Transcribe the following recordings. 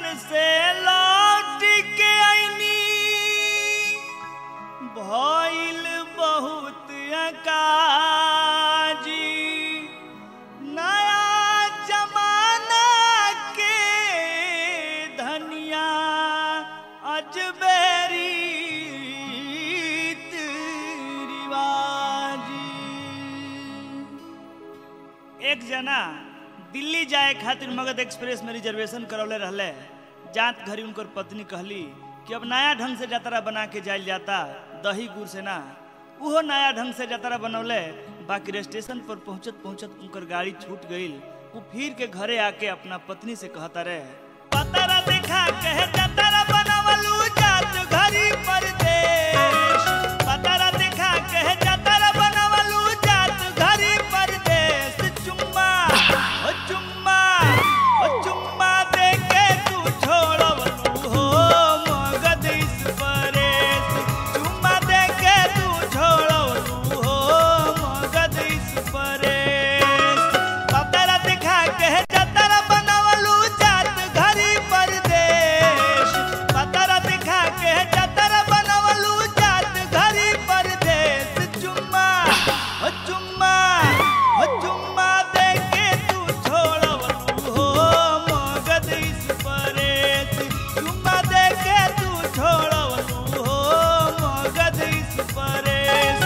से लौट के आईनी भइल बहुत अकाजी नया जमाना के धनिया अजबेरी रिवाजी एक जना दिल्ली जाए खातिर मगध एक्सप्रेस में रिजर्वेशन करौले रहले जात घरी उनकर पत्नी कहली कि अब नया ढंग से जतरा बना के जाइल जाता दही गुड़ से ना उहो नया ढंग से जतरा बनौले बाकी स्टेशन पर पहुंचत पहुंचत उनकर गाड़ी छूट गईल वो फिर के घरे आके अपना पत्नी से कहता रहे पतरा दिखा कहे जतरा बनवलू जात घरी परदेश पतरा दिखा कहे जतरा बनवलू जात घरी परदेश चुम्मा ओ चुम्मा ओ चुम्मा दे के तू छोड़वलू हो मगध इस परेश चुम्मा दे के तू छोड़वलू हो मगध इस परेश पतरा दिखा के जतरा बनवलू जात घरी परदेश पतरा दिखा के जतरा बनवलू जात घरी परदेश चुम्मा हो चुम्मा हो चुम्मा दे के तू छोड़वलू हो मगध इस परेश चुम्मा दे के तू छोड़वलू हो मगध इस परेश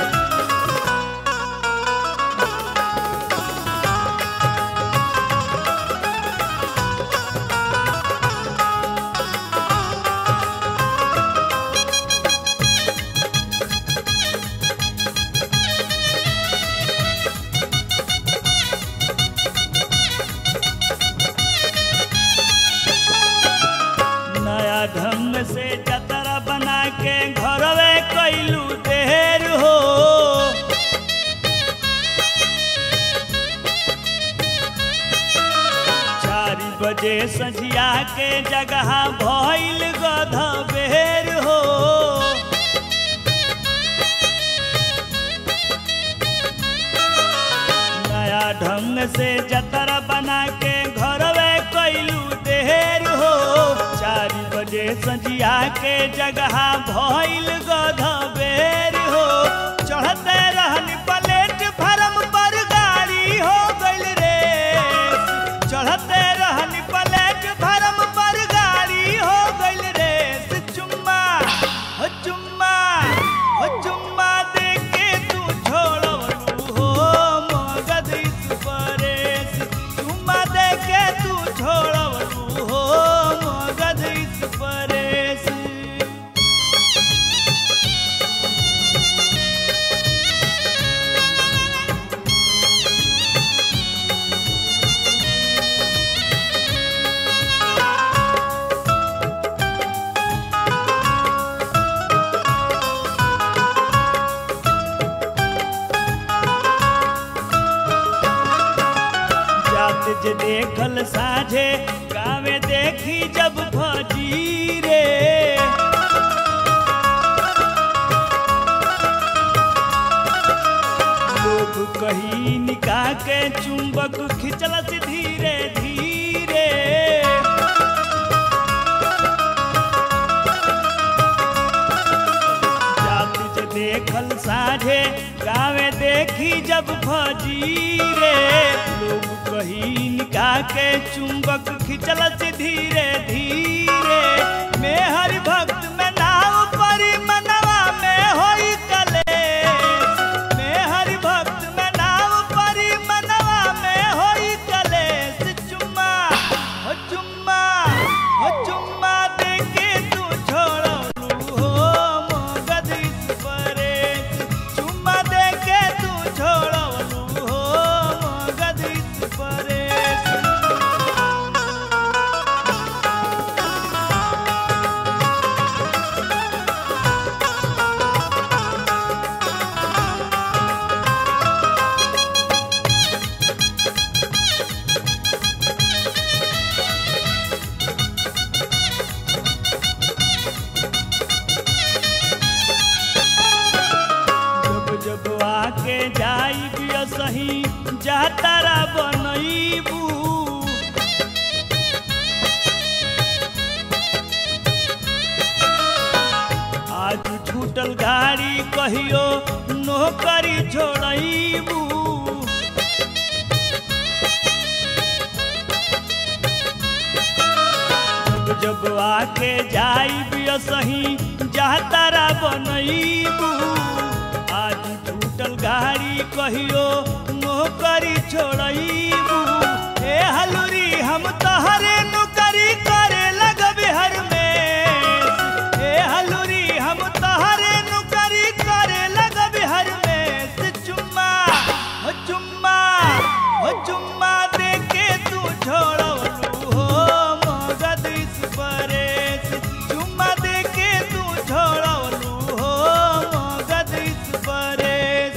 नया ढंग से जतरा बना के घरवे कैलू देर हो चार बजे सझिया के जगह भइल गध बेर हो नया ढंग से जतरा बना के घरवे कैलू देर हो चार बजे सजिया के जगह भइल गध बेर हो चढ़ते रहनी प्लेट फरम पर गाड़ी हो गइल रे चढ़ते रहनी प्लेट फरम पर गाड़ी हो गइल रे चुम्मा हो चुम्मा हो चुम्मा दे के तू छोड़वलू हो मगध इस परेश चुम्मा दे के तू छोड़वलू हो मगध इस परेश जात जे देखल साझे गावे देखी जब फजीरे लोग कही निकाह के चुंबक खिंचल से धीरे धीरे जात जे देखल साझे गावे देखी जब फजीरे लोग कही निकाह के चुंबक खिंचल से धीरे धीरे में हरि भक्त में नाव परी मनवा में होई कलेश में हरि भक्त में नाव परी मनवा में होई कलेश चुम्मा हो चुम्मा हो चुम्मा दे के तू छोड़लू हो मगध इस परेश चुम्मा दे के तू छोड़लू हो मगध इस परेश जब जब आके जाई बिया सही जातारा बनईबू कहियो नौकरी छोड़बू जब आके जाई सही जातारा बनईबू आज टूटल गाड़ी कहियो नौकरी छोड़बू ए हलूरी हम तहरे नौकरी करे लगबे हर में ए हलूरी हम तहरे नौकरी करे लगबे हर में चुम्मा हो चुम्मा हो चुम्मा दे के तू छोड़लू हो मगध इस परेश चुम्मा दे के तू छोड़लू हो मगध इस परेश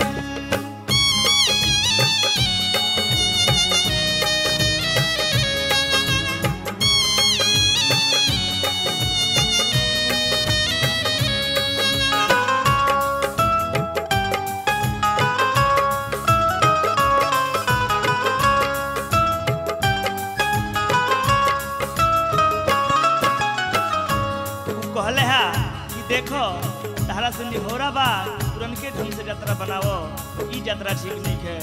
उ कहले हा कि देखो तारा से निहोरा बा तुरंत ढंग से यात्रा बनाओ ई यात्रा ठीक नहीं है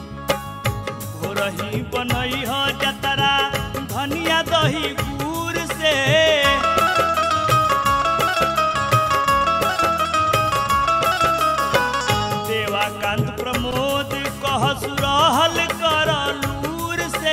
भोरही बनई हो यात्रा धनिया दही गुड़ से देवाकांत प्रमोद कहस रहल कर लूर से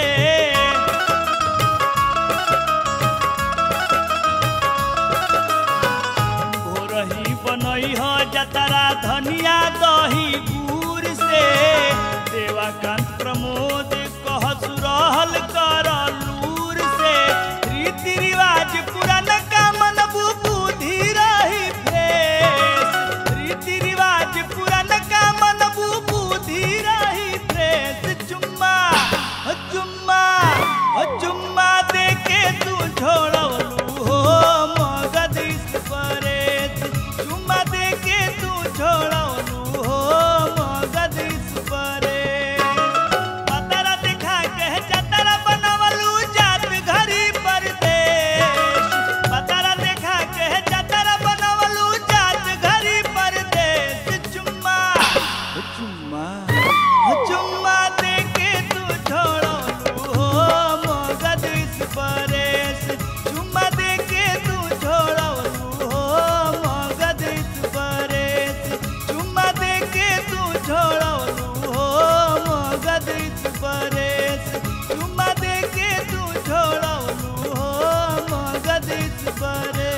भोरही बनई हो जतरा धनिया दही गुड़ से देवाकांत प्रमोद कहस रहल कर लूर से रीति रिवाज पुरान का मन बुद्धि रही फ्रेश रीति रिवाज पुरान का मन बुद्धि रही फ्रेश चुम्मा हो चुम्मा हो चुम्मा दे के तू छोड़लू हो मगध इस परेश चुम्मा दे के तू छोड़लू हो मगध इस परेश पतरा दिखा के जतरा बनवलू जात घरी परदेश पतरा दिखा के जतरा बनवलू जात घरी परदेश चुम्मा हो चुम्मा हो चुम्मा दे के तू छोड़लू हो मगध इस परेश चुम्मा दे के तू छोड़लू हो मगध इस परेश चुम्मा दे के तू छोड़लू हो मगध इस परेश चुम्मा दे के तू छोड़लू हो मगध इस परेश